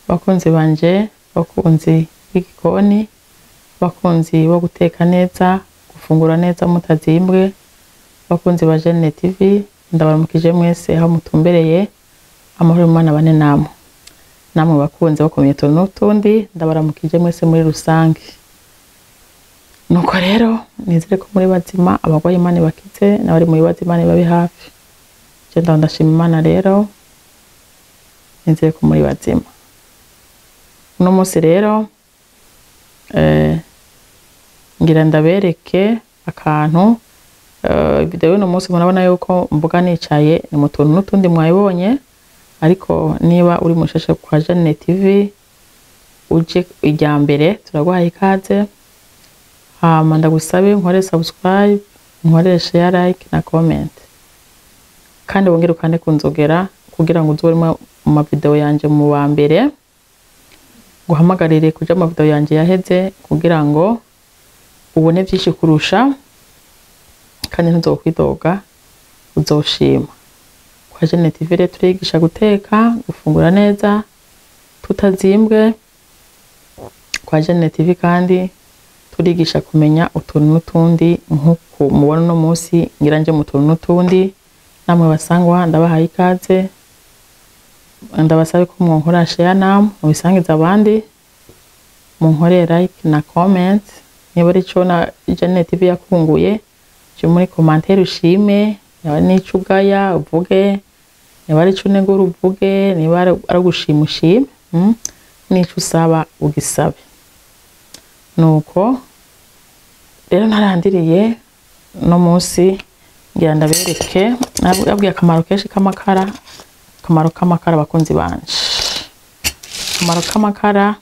bakunzi banje bakunzi b'igikoni bakunzi bo guteka neza gufungura neza mutazimbwe bakunzi ba Jene TV ndabaramukije mwese aho mutumbereye amahoro y'Imana bane namwe namwe bakunzi bakomeye utuntu n'utundi ndabaramukije mwese muri rusange nuko rero nizere ko muri bazima abarwayi Imana ibakize n'abari mu bibazo Imana ibabe hafi je ndaho ndashima Imana rero nizere ko muri bazima uno munsi rero eh, ngira ndabereke akantu eh, video y'uno munsi murabona yuko mvuga nicaye ni mu tuntu n'utundi mwayibonye ariko niba uri mushasha kwa Jane TV uje irya mbere turaguhaye ikaze hama ndagusabe nkore subscribe nkore share like na comment kandi wongere ukande kunzogera kugira ngo uze urimo mu mavideo yanje mu wa mbere guhamagarire kuja mu mavideo yanje yaheze kugira ngo ubone vyinshi kurusha kandi ntuzokwidoga uzoshima kwa Jane TV rero turigisha guteka gufungura neza tutazimbwe kwa Jane TV kandi turigisha kumenya utuntu n'utundi nk'uko mubona uno munsi ngira nje mu tuntu n'utundi namwe basangwa ndabahaye ikaze ndabasabe ko mwonkora share namwe mubisangiza abandi munkorere like na comment niba ari co na Jane TV yakunguye je muri commentaire ushime niba n'ico ugaya uvuge niba ari co unegura uvuge niba ari ugushima ushime mm? n'ico usaba ugisabe nuko rero narandiriye no munsi ngira ndabereke nabwiye akamaro kenshi k'amakara akamaro k'amakara abakunzi banje akamaro k'amakara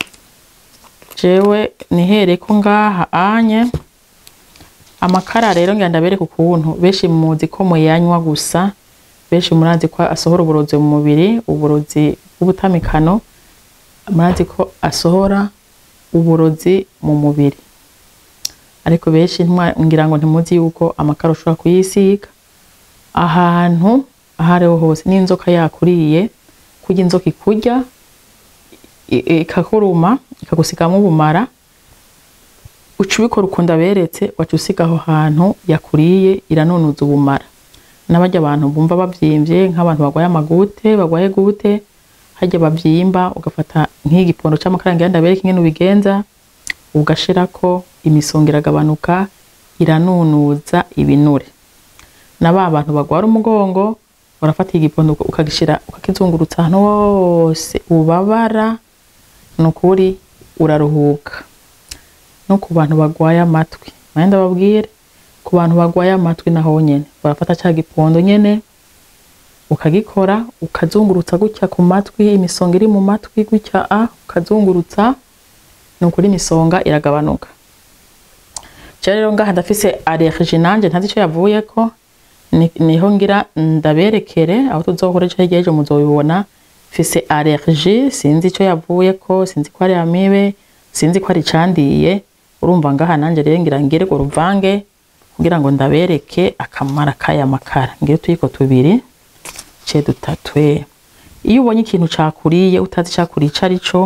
jewe nihereye ko ngaha anye amakara rero ngira ndabereke ukuntu benshi muzi ko muyanywa gusa benshi murazi ko asohora uburozi mu mubiri uburozi bw'ubutamikano murazi ko asohora uburozi mu mubiri ariko benshi ngira ngo ntimuzi yuko amakara ushobora kuyisiga ahantu aho ariho hose n'inzoka yakuriye kurya inzoka ikurya ikakuruma ikagusigamo ubumara uca ubikora ukunda beretse waca usiga aho hantu yakuriye iranunuza ubumara n'abarya abantu bumva bavyimvye nk'abantu barwaye amagute barwaye gute harya bavyimba ugafata nk'igipondo c'amakara ngira ndabereke ingene ubigenza ugashirako imisonga iragabanuka iranunuza ibinure na ba bantu bagwara umugongo urafata igipondo ukagishira ukakizungurutsa ahantu hose ubabara nukuri uraruhuka no ku bantu bagwaye amatwi naye ndababwire ku bantu bagwaye amatwi naho nyene urafata ca gipondo nyene ukagikora ukazungurutsa gutya ku matwi imisonga iri mu matwi gutya a ukazungurutsa nukuri imisonga iragabanuka rero ngaha ndafise allergie nanje ntazi ico yavuyeko niho ngira ndaberekere aho tuzohora ejo hirya y'ejo muzobibona mfise allergie sinzi ico yavuyeko sinzi ko ari amibe sinzi ko ari icandiye urumva ngaha nanje rero ngira ngire ngo ruvange kugira ngo ndabereke akamara k'aya makara ngire utuyiko tubiri ce dutatwe iyo ubonye ikintu cakuriye utazi cakuriye ico ari co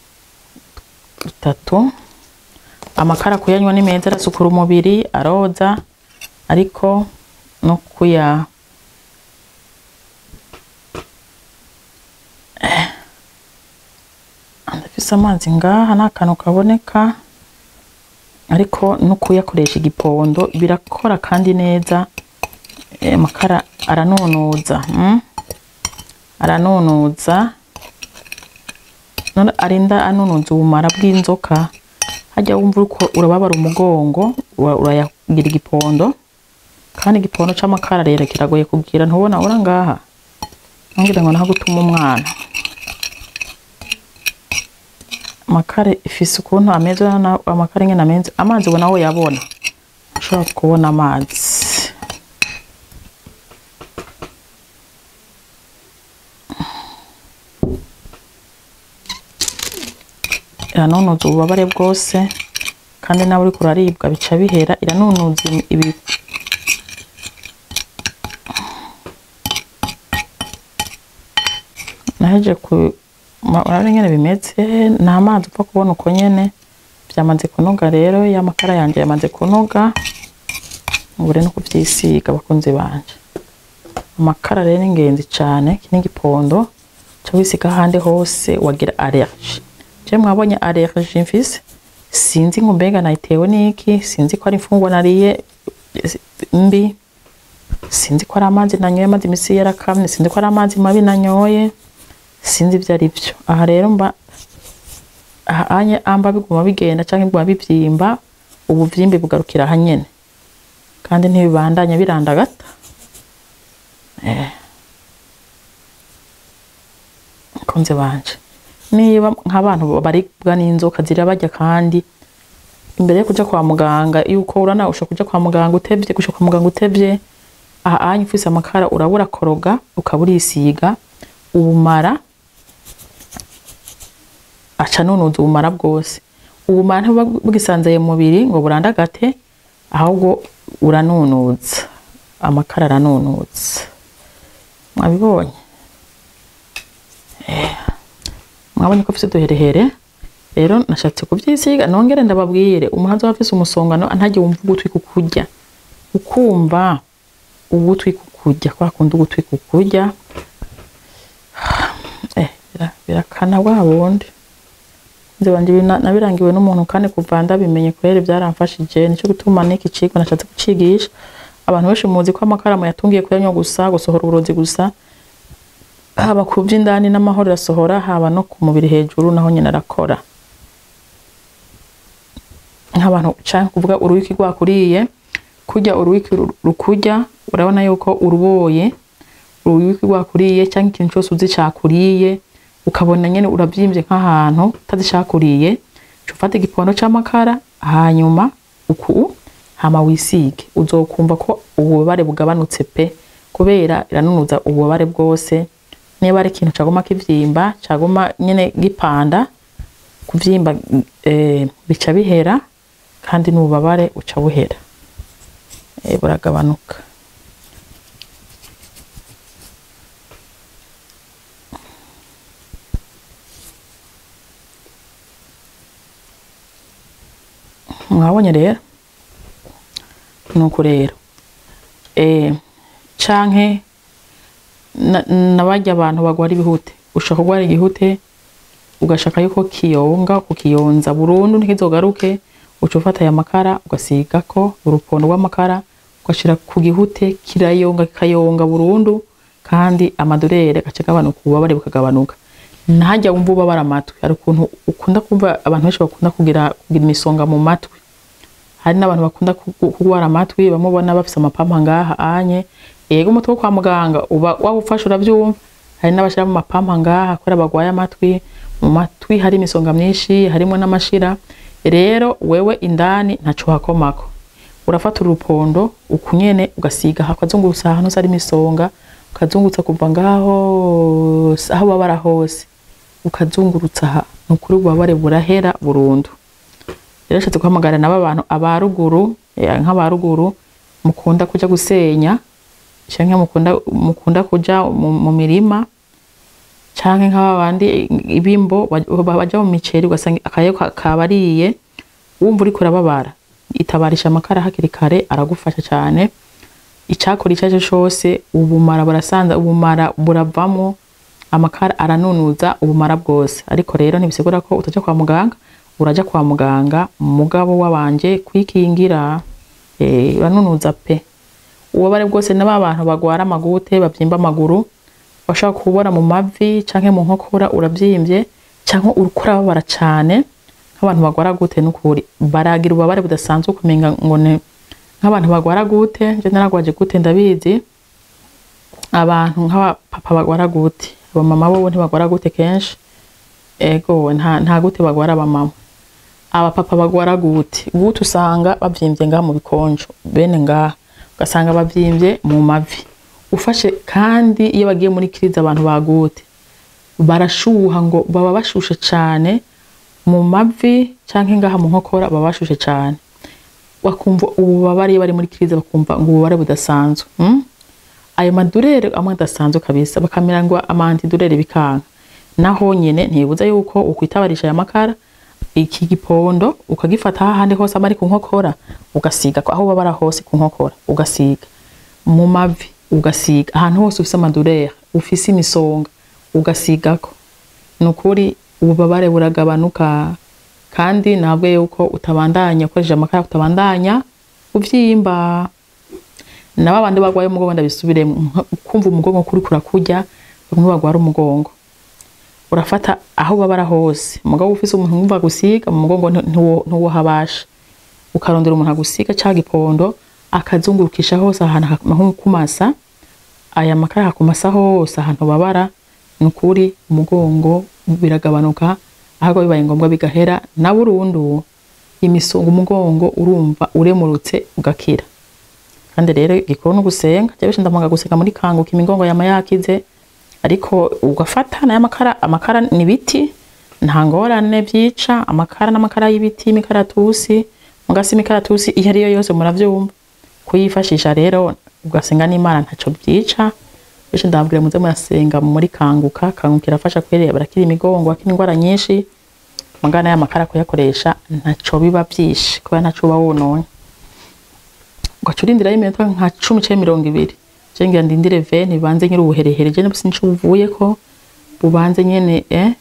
dutatu amakara kuyanywa ni meza arasukura umubiri aroza ariko no kuya ndafise amazi ngaha n'akantu kaboneka ariko no kuyakoresha igipondo birakora kandi neza amakara aranunuza mm? aranunuza none arinda anunuza ubumara bw'inzoka hajya wumva uriko urababara umugongo urayagira igipondo kandi igipondo c'amakara rero kiragoye kugira ntubona ura ngaha ngira ngo naho gutuma umwana amakara ifise ukuntu ameze amakara nyene ameze amazi ubona aho yabona ushobora kubona amazi iranunuza ububabare bwose kandi nawe uriko uraribwa bica bihera iranunuza ibi naheje Ma- urabona nyene bimeze ni amazi upfa kubona uko nyene byamaze kunoga rero ya makara yanjye yamaze kunoga ubure no kuvyisiga bakunzi banje amakara rero ni ingenzi cane iki ni igipondo ca wisiga ahandi hose wagira allergie je mwabonye allergie mfise sinzi ngo mbega nayitewe n'iki sinzi ko ari imfungwa nariye eh, mbi sinzi ko ari amazi nanyoye amazi imisi yarakamye sinzi ko ari amazi mabi nanyoye sinzi ibyo ari byo aha rero mba aha anye amba biguma bigenda canke biguma bivyimba ubuvyimbe bugarukira aha nyene kandi ntibibandanya birandagata eh. konze banje niba nk'abantu baribwa n'inzoka zirabarya kandi imbere yo kuja kwa muganga yuko urana ushobora kuja kwa muganga utevye gushika kwa muganga utevye aha anye ufise amakara urabura koroga ukaba urisiga ubumara aca nunuza ubumara bwose ubumara ntibuba bwisanzaye mu mubiri ngo burandagate ahubwo uranunuza amakara aranunuza mwabibonye Eh, mwabonye ko mfise uduherehere rero nashatse kuvyisiga nongere ndababwire umuntu azoba afise umusongano ntajye wumva ugutwi kukurya ukumva ugutwi kukurya kwa kundi ugutwi kukurya eh, bira- birakana bwa bundi nzi banje ibi na- nabirangiwe n'umuntu kandi kuva ndabimenye kubera byaramfashije nico gutuma n'iki cigwa nashatse kucigisha abantu benshi muzi ko amakaramu yatungiye kuyanywa gusa gusohora uburozi gusa haba ku vy'indani n'amahoro irasohora haba no ku mubiri hejuru naho nyene arakora nk'abantu canke kuvuga uruwiki rwakuriye kurya uruwiki ru- rukurya urabona yuko uruboye uruwiki rwakuriye canke ikintu cose uzi cakuriye ukabona nyene uravyimbye nk'ahantu utazi cakuriye ca ufata igipondo c'amakara hanyuma uku hama wisige uzokumva ko ububabare bugabanutse pe kubera iranunuza ububabare bwose niba ari ikintu caguma kivyimba caguma nyene gipanda kuvyimba eh, bica bihera kandi n'ububabare buca buhera eh, buragabanuka mwabonye rero nuko rero eh, canke na- nabarya abantu bagwara ibihute ushaka kugwara igihute ugashaka yuko kiyonga kukiyonza burundu ntikizogaruke uca ufata aya makara ugasigako urupondo rw'amakara ugashira ku gihute kirayonga kikayonga burundu kandi amadorere agaca agabanuka ububabare bukagabanuka ntajya wumva ubabara amatwi hari ukuntu ukunda kumva abantu benshi bakunda kugira kugira imisonga mu matwi hari n'abantu bakunda kugu- kugwara amatwi bamubona bafise amapampa ngaha anye yego umutwe wo kwa muganga uba wawufashe uravyumva hari n'abashira mu mapampa ngaha kubera bagwaye amatwi mu matwi hari imisonga myinshi harimo n'amashira rero wewe indani ntaco hakomako urafata urupondo ukunyene ugasiga hakazungurutsa ahantu hose hari imisonga ukazungurutsa kuva ngaho aho babara hose ukazungurutsa aha ni ukuri ububabare burahera burundu rero nshatse guhamagara nabo abantu aba ruguru eh, nk'abaruguru mukunda kuja gusenya canke mukunda mukunda kuja mu, mu mirima canke nk'abandi ibimbo baj- baja mu miceri ugasanga akayo ka- kabariye wumva uriko urababara itabarisha amakara hakiri kare aragufasha cane icakora ico arico cose ubumara burasanza ubumara buravamwo amakara aranunuza ubumara bwose ariko rero ntibisigura ko utaja kwa muganga uraja kwa muganga mugabo wabanje kwikingira eh, uranunuza pe ububabare bwose na ba bantu bagwara amagute bavyimba amaguru bashaka kubora mu mavi canke mu nkokora uravyimbye canke uriko urababara cane nk'abantu bagwara gute n'ukuri baragira ububabare budasanzwe kumenga ngo ni nk'abantu bagwara gute je naragwaje gute ndabizi abantu nk'abapapa bagwara gute abamama bobo ntibagwara gute kenshi ego nta, nta gute bagwara abamama abapapa bagwara gute gute usanga bavyimbye ngaha mu bikonjo bene ngaha ugasanga bavyimbye mu mavi ufashe kandi iyo bagiye muri kirize abantu bagute barashuha ngo baba bashushe cane mu mavi canke ngaha mu nkokora baba bashushe cane bakumva ububabare iyo bari muri kirize bakumva ngo ububabare budasanzwe mm? ayo madurere amwe adasanzwe kabisa bakamera ngo amantidurere bikanka naho nyene ntibuza yuko ukwitabarisha aya makara iki gipondo ukagifata hahandi hose aba ari ku nkokora ugasiga aho babara hose ku nkokora ugasiga mu mavi ugasiga ahantu hose ufise amadurere ufise imisonga ugasigako ni ukuri ububabare buragabanuka kandi ntabwo yuko utabandanya ukoresheje amakara utabandanya uvyimba nabo abandi barwaye umugongo ndabisubiremo kumva umugongo kuri kurakurya bamwe barwara umugongo urafata aho babara hose umugabo ufise umuntu wumva gusiga mu mugongo ntuwohabasha ukarondera umuntu agusiga ca gipondo akazungurukisha hose ahantu nko kumasa aya makara hakumasa hose ahantu babara ni ukuri umugongo biragabanuka ahubwo bibaye ngombwa bigahera na burundu imisonga umugongo urumva uremurutse ugakira kandi rero gikuru no gusenga jewe ndamanga gusenga muri kanguka imigongo yama yakize ariko ugafata nayo amakara amakara ni biti nta ngorane vyica amakara n'amakara y'ibiti imikaratusi mugasi imikaratusi iyo ariyo yose muravyumva kuyifashisha rero ugasenga n'imana ntaco vyica benshi ndababwira muze murasenga muri kanguka kanguka irafasha kwerera barakira imigongo akira indwara nyinshi mugana y'amakara kuyakoresha ntaco biba vyishe kubera ntaco uba wononye ugaca urindirayo iminota nka cumi canke mirongo ibiri je ngira ndindire veni bibanze nyiri ubuherehere je nibuse nico buvuyeko bubanze nyene eh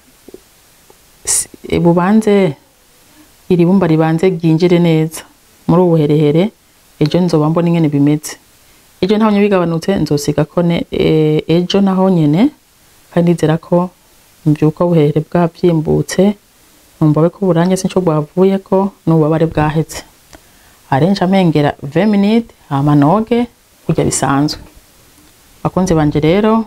bubanze iri bumba ribanze ryinjire neza muri ubu buherehere ejo nzoba mbona ingene bimeze ejo ntaho bigabanutse nzosiga ko ne ejo naho nyene kandi nizera ko mvyuka ubuherehere bwavyimbutse numva ko burange sinco bwavuyeko n'ububabare bwaheze arenje amengera 20 minutes hama noge kurya bisanzwe bakunze banje rero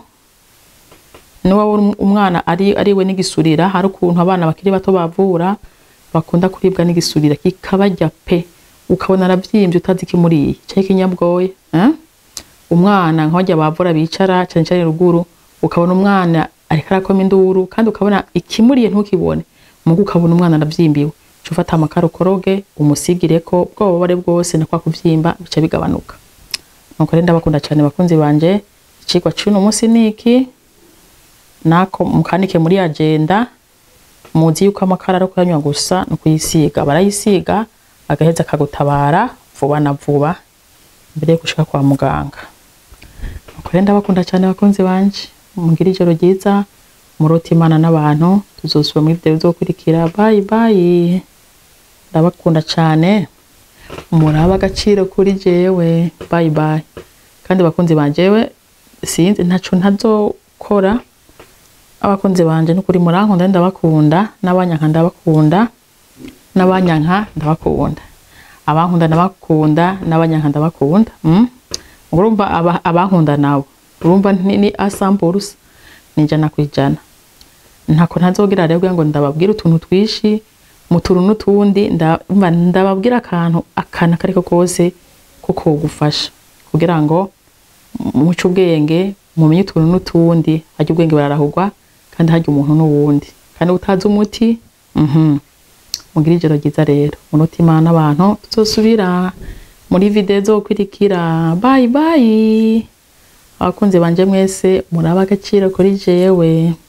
niba umwana ari ariwe n'igisurira hari ukuntu abana bakiri bato bavura bakunda kuribwa n'igisurira kikabarya pe ukabona aravyimbye utazi ikimuriye canke ikinyabwoya eh? umwana nk'abarya bavura bicara cane cane ruguru ukabona umwana ariko arakoma induru kandi ukabona ikimuriye ntukibone mugu ukabona umwana aravyimbiwe uca ufata amakara ukoroge umusigireko bwa bubabare bwose na kwa kuvyimba bica bigabanuka nuko rero ndabakunda cane bakunzi banje icigwa c'uno musi niki nako mukanike muri agenda muzi yuko amakara ari kuyanywa gusa no kuyisiga barayisiga agaheza akagutabara vuba na vuba mbere yo gushika kwa muganga nuko rero ndabakunda cane bakunzi banje mugire ijoro ryiza murota imana n'abantu tuzosubira muri video bizokurikira bye bye ndabakunda cane muraba agaciro kuri jewe bye bye kandi bakunzi banjewe sinzi ntaco ntazokora abakunzi banje nukuri murankunda ndabakunda n'abanyanka ndabakunda n'abanyanka ndabakunda abankunda ndabakunda n'abanyanka ndabakunda mm? urumva aba, abankunda nabo urumva ni, ni asamburusa ni ijana kwijana ntako ntazogira rero ngo ndababwira utuntu twishi mu tuntu n'utundi ndumva ndababwira akantu akana kariko kose ko kogufasha kugira ngo muce ubwenge mumenye utuntu n'utundi harya ubwenge bararahurwa kandi harya umuntu n'uwundi kandi utazi umuti mhm mugira ijoro ryiza rero munota imana abantu tuzosubira muri video zokurikira bye bye abakunzi banje mwese muraba agaciro kuri jewe